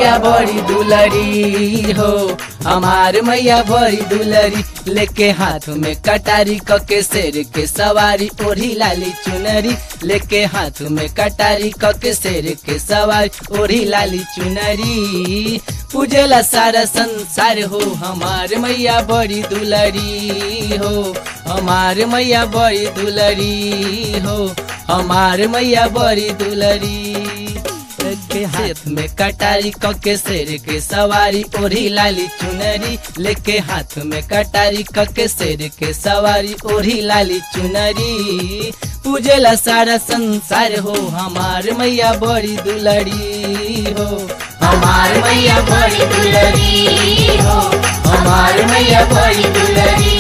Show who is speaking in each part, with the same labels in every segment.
Speaker 1: मैया बड़ी दुलरी हो हमार मैया बड़ी दुलरी लेके हाथ में कटारी कके शेर के सवारी ओढ़ी लाली चुनरी लेके हाथ में कटारी कके शेर के सवारी ओढ़ी लाली चुनरी पूजेला सारा संसार हो हमार मैया बड़ी दुलरी हो हमार मैया बड़ी दुलरी हो हमार मैया बड़ी दुलरी के हाथ में कटारी कके शेर के सवारी ओढ़ी लाली चुनरी लेके हाथ में कटारी कके शेर के सवारी ओढ़ी लाली चुनरी पूजेला सारा संसार हो हमार मैया बड़ी दुलरी हो हमार मैया बड़ी दुलरी हो हमार मैया बड़ी दुलरी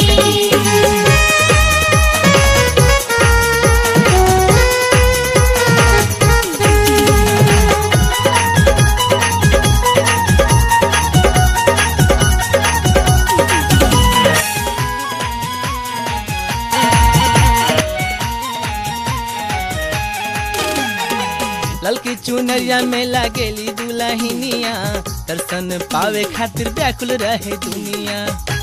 Speaker 1: ललकी चुनरिया में लागेली दुलहिनिया दर्शन पावे खातिर व्याकुल रहे दुनिया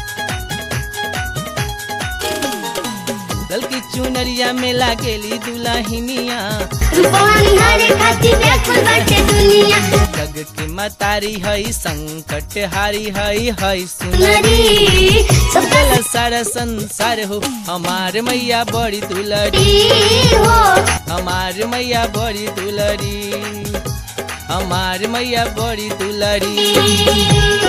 Speaker 1: ललकी चुनरिया में लागेली दुलहिनिया
Speaker 2: रूपवानी हरे खातिर व्याकुल बाटे दुनिया
Speaker 1: जग की मतारी हई संकट हारी हई हई सुनरी
Speaker 2: सुनरी सबका
Speaker 1: पूजेला सारा संसार हो हमार मैया बड़ी दुलरी
Speaker 2: दी हो
Speaker 1: हमार मैया बड़ी दुलरी हमार मैया बड़ी दुलरी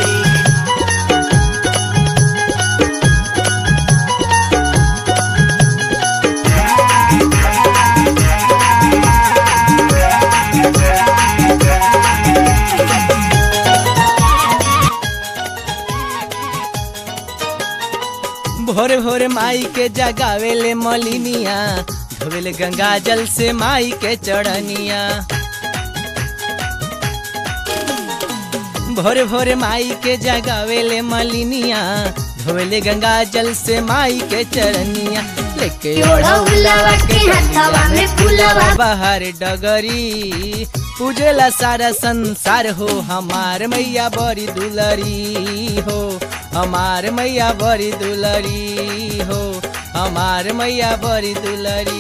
Speaker 1: भोरे भोरे माई के जगावेले मलिनिया धोवेले गंगा जल से माई के चढ़निया भोरे भोरे माई के जगावेले मलिनिया धोवेले गंगा जल से माई के चढ़निया लेके
Speaker 2: ओढ़ा उलावा के हथवा में फुलवा
Speaker 1: बाहर डगरी पूजेला सारा संसार हो हमार मैया बड़ी दुलरी हो हमार मैया बड़ी दुलरी हो हमार मैया बड़ी दुलरी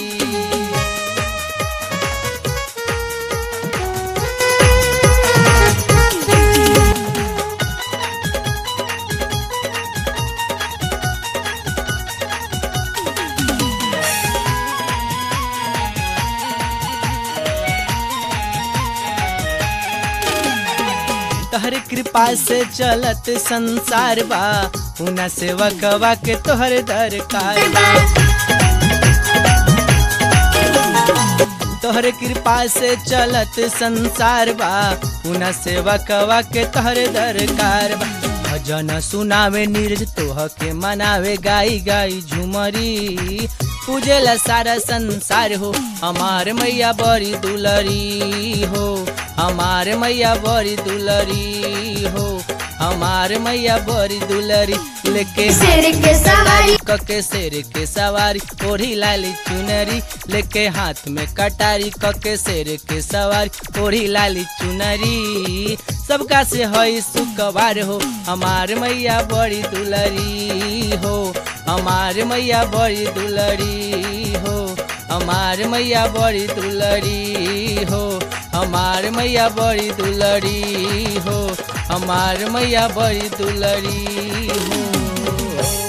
Speaker 1: तोहर कृपा से चलत संसार बा उना सेवकवा के तोहर दरकार बा तोहर कृपा से चलत संसार बा उना सेवकवा के तोहर दरकार बा भजन सुनावे नीरज तोह के मनावे गाई गाई झुमरी पूजेला सारा संसार हो हमार मैया बड़ी दुलरी हो हमार मैया बड़ी दुलरी हो हमार मैया बड़ी दुलरी लेके
Speaker 2: शेर के सवारी
Speaker 1: कके शेर के सवारी ओढ़ी लाली चुनरी लेके हाथ में कटारी कके शेर के सवारी ओढ़ी लाली चुनरी सबका से हई सुकवार हो हमार मैया बड़ी दुलरी हो हमार मैया बड़ी दुलरी हो हमार मैया बड़ी दुलरी हो हमार मैया बड़ी दुलरी हो हमार मैया बड़ी दुलरी हो